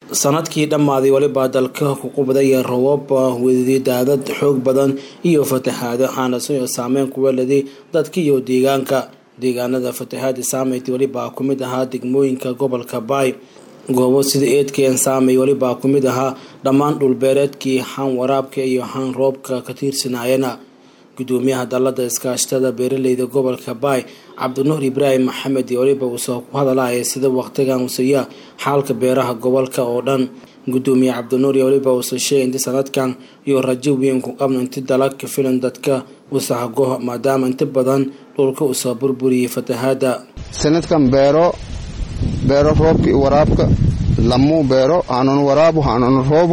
sanadkii dhammaaday weliba dalka ku qubdaya roobab wedidaadad xoog badan iyo fatahaado xaanasan oo saameyn kuwa leday dadka iyo deegaanka deegaanada fatahaada saameyti welibaa ku mid ahaa degmooyinka gobolka baay goobo sida eedkeen saamey welibaa ku mid ahaa dhammaan dhulbeereedkii haan waraabka iyo haan roobka ka tiirsanaayana gudoomiyaha dalada iskaashatada beeraleyda gobolka baay cabdinuur ibraahim maxamed iyo weliba uusoo ku hadalaya sida waqtigan usiya xaalka beeraha gobolka oo dhan gudoomiye cabdinuur iyo weliba uusoo sheegay inti sanadkan iyo rajo weyn ku qabno inti dalag ka filan dadka usahago maadaama inta badan dhulka usoo burburiyay fatahaada sanadkan beero beero roobka iyo waraabka lamuu beero haanuna waraabu haanuna roobu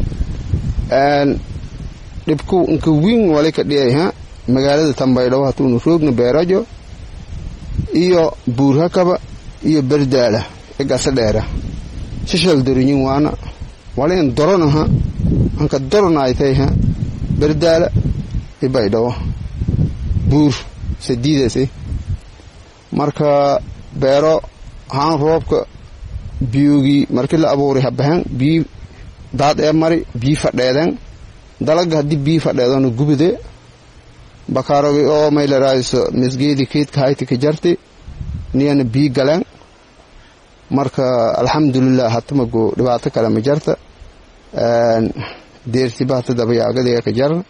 dhibku inka wiin wali ka dhiyay ha magaalada tambaydhabo hatuunu roogna beerajo iyo buurhakaba iyo berdaala igasa dheera shishal dorinyin waana walin doronaha anka doronaaytay ha berdaala ibaydhabo buur sadiidasi marka beero haan roobka biyogii markii la abuuray habahan bii daad ee mari bii fadheeden dalaga haddii bii fadheedona gubide bakaarogi oo maylaraayiso misgeedi keydka hayti ka jarti niyana bii galeen marka alxamdulilah hatamago dhibaato kale ma jarta deertiba hata dabayaagadiga ka jarna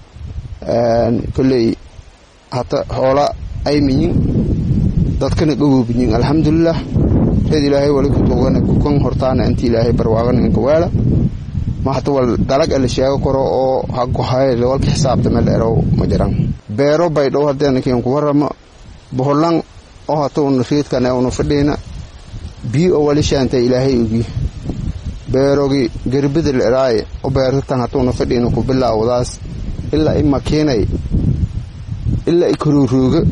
kolley hata hoola aymiyin dadkana dhowoobiyin alxamdulilah reed ilaahay wali ku tuugana kukan hortaana inti ilaahay barwaaqana inka waala ma hata wal dalag ala sheego karo oo hagohay walka xisaabta meel erow ma jiran beero baydhow hadeenakiin ku warama boholan oo hata una reedkana una fadhiina bii oo wali shaanta ilaahay ogi beerogi gerbida la eraaye oo beertatan hata una fadhiina ku bilaawdaas ilaa i makiinay ilaa i karoorooga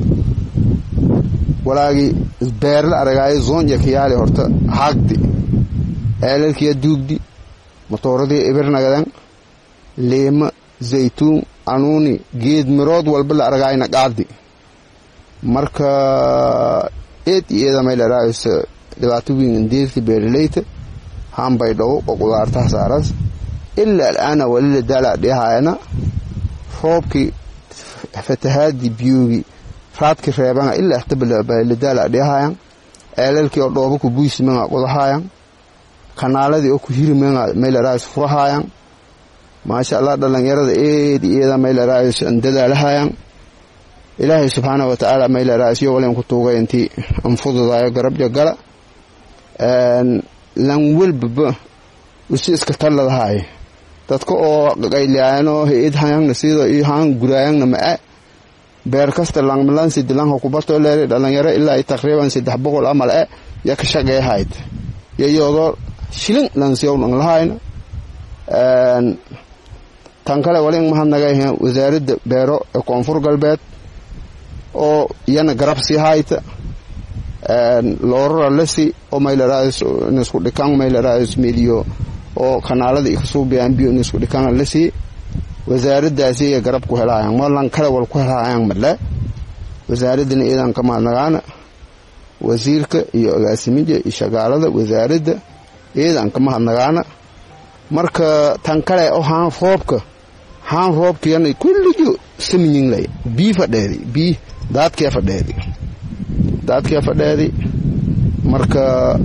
walaagi beerla aragaayo zoonja kayaali horta haagdi eelalkiya duugdi matooradii ibirnagadan leema zaytuun anuuni geed mirood walba la aragaayna qaadi marka eed iyo eeda may laraaayso dhibaato weyn indeedka beeraleyta haan baydhabo oo qudaartaha saaras ilaa alaana wali la daala dhihaayana roobkii fatahaadii biyoogi raadki reebanga ilaa ixtabaladaala dhihayan ceelalkii oo dhooba ku buysimenga qodahayan kanaaladii oo ku hirimenga maylaraayis furahayan maasha allah dhalinyarada eed eeda maylaraayis dadaalahayan ilaahay subxaana wa tacaala maylaraayis yo walen ku tuugay intii anfududaayo garabja gala lan welbaba usi iska talladahaay dadka oo qayliyayanoo hay-ad hayangna sida iyo haan guraayangna ma-a beer kasta langmalan sidilanha kubato leeri dhalinyaro ilaa taqriiban saddex boqol amal e ya ka shaqeehayd yayoodoo shilin lansiyownang lahayna tan kale wali in mahadnagayha wasaaradda beero ee koonfur galbeed oo iyana garab sii hayta loorara lasi oo maylaraayis nisku dhikan maylaraayis mediyo oo kanaalada ikasuubiyaan biyo nisku dhikan lasi wasaaraddaasi ay garab ku helaayaan malan kale wal ku helaayaan male wasaaradana iidan ka mahadnagaana wasiirka iyo agaasimija iyo shagaalada wasaaradda iidan ka mahadnagaana marka tan kale oo haan roobka haan roobkiyana kullijo saminyinlay bii fadheedi bii daadkee fadheedi daadkee fadheedi marka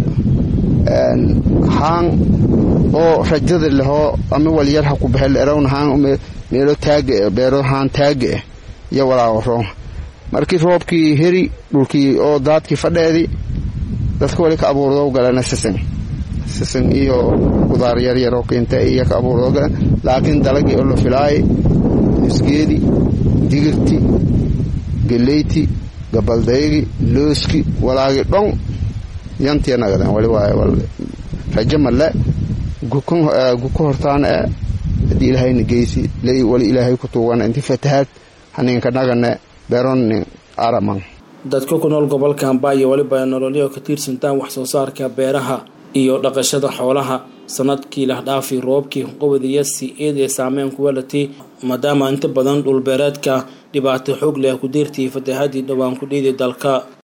haan oo rajada lehoo ama walyar ha ku baxel erawna haan meelo taaga beero haan taaga ah iyo walaawaro markii roobkii heri dhulkii oo daadkii fadheedi dadka wali ka abuurdo galana sisin sisin iyo qudaar yaryaroo keenta iyo ka abuurdo galan laakiin dalagii oo la filaayay misgeedi digirti geleyti gabaldaygi looski walaagi dhon yantiya nagadan wali waaye rajo male guka hortaana e haddii ilaahayna geysi lay wali ilaahay ku tuugana inti fatahaad haninka nagane beeronin araman dadka ku nool gobolka hambaa iyo weliba nololyo ka tiirsantaan wax soo saarka beeraha iyo dhaqashada xoolaha sanadkii lahdhaafi roobkii qobodiya si eed ee saameyn kuwa latay maadaama inta badan dhulbeereedka dhibaato xoog leh ku deertiyay fatahaadii dhowaan ku dhiiday dalka